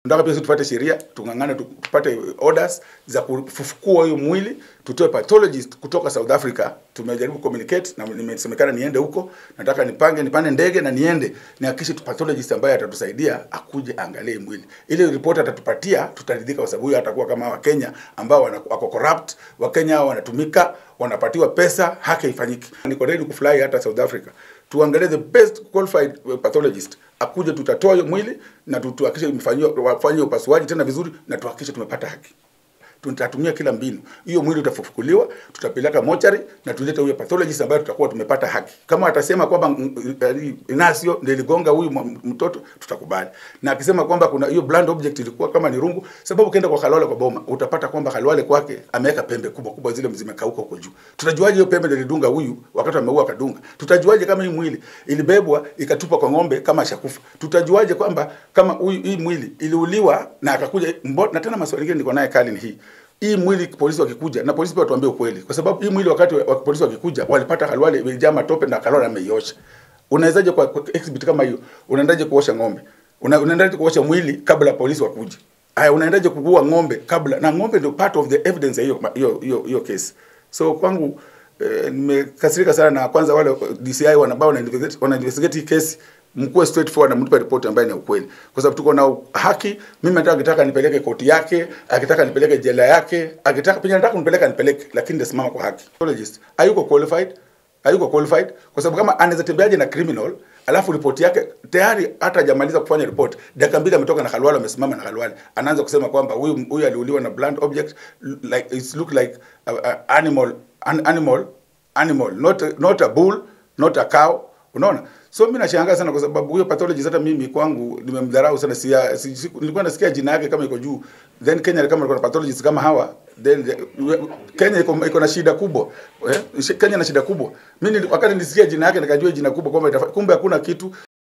Tunataka pia sisi tupate sheria, tung'ang'ane tupate orders za kufufukua hiyo mwili, tutoe pathologist kutoka South Africa. Tumejaribu communicate na nimesemekana niende huko, nataka nipange nipande ndege na niende nihakikishe tu pathologist ambaye atatusaidia akuje angalie mwili. Ile report atatupatia tutaridhika, kwa sababu huyo atakuwa kama Wakenya ambao wana- wako corrupt, Wakenya hao wanatumika, wanapatiwa pesa, haki haifanyiki. Niko ready kufly hata South Africa tuangalie the best qualified pathologist akuje, tutatoa hiyo mwili na tu- tuhakikishe imefanyiwa wafanye upasuaji tena vizuri, na tuhakikishe tumepata haki. Tutatumia kila mbinu. Hiyo mwili utafufukuliwa, tutapeleka mochari na tulete huyo pathologist ambaye tutakuwa tumepata haki. Kama atasema kwamba mm, eh, Inasio ndio iligonga huyu mwa- mtoto, tutakubali. Na akisema kwamba kuna hiyo blunt object ilikuwa kama ni rungu, sababu ukienda kwa Khalwale kwa boma utapata kwamba Khalwale kwake ameweka pembe kubwa kubwa zile zimekauka huko juu. Tutajuaje hiyo pembe ndio ilidunga huyu wakati ameua akadunga? Tutajuaje kama hii mwili ilibebwa ikatupwa kwa ng'ombe kama ashakufa? Tutajuaje kwamba kama huyu hii mwili iliuliwa na akakuja mbo, na tena maswali mengine niko naye kali ni hii hii mwili polisi wakikuja na polisi pia watuambie ukweli, kwa sababu hii mwili wakati wa, wa polisi wakikuja walipata Khalwale imejaa matope na Khalwale ameiosha. Unawezaje kwa, kwa exhibit kama hiyo, unaendaje kuosha ng'ombe? Una, unaendaje kuosha mwili kabla polisi wakuje? Haya, unaendaje kuua ng'ombe kabla? Na ng'ombe ndio part of the evidence ya hiyo hiyo hiyo hiyo case. So kwangu eh, nimekasirika sana na kwanza wale DCI wanabao wana investigate wana investigate hii case mkuwe straightforward na mtupe ripoti ambayo ni ya ukweli, kwa sababu tuko na haki. Mimi nataka akitaka nipeleke koti yake, akitaka nipeleke jela yake, akitaka pia nataka nipeleke nipeleke, lakini ndasimama kwa haki. Pathologist hayuko qualified, hayuko qualified kwa sababu kama anaweza tembeaje na criminal alafu ripoti yake tayari hata hajamaliza kufanya report, dakika mbili ametoka na Khalwale, amesimama na Khalwale, anaanza kusema kwamba huyu huyu aliuliwa na blunt object like it look like a, a animal an animal animal not a, not a bull not a cow unaona so mimi nashangaa sana kwa sababu huyo pathologist hata mimi kwangu nimemdharau sana si, si, si, nilikuwa nasikia jina yake kama iko juu then Kenya kama ilikuwa na pathologist kama hawa then the, Kenya iko iko na shida kubwa eh? Kenya na shida kubwa mimi nili- wakati nilisikia jina yake nikajua jina kubwa kwamba itafa- kumbe hakuna kitu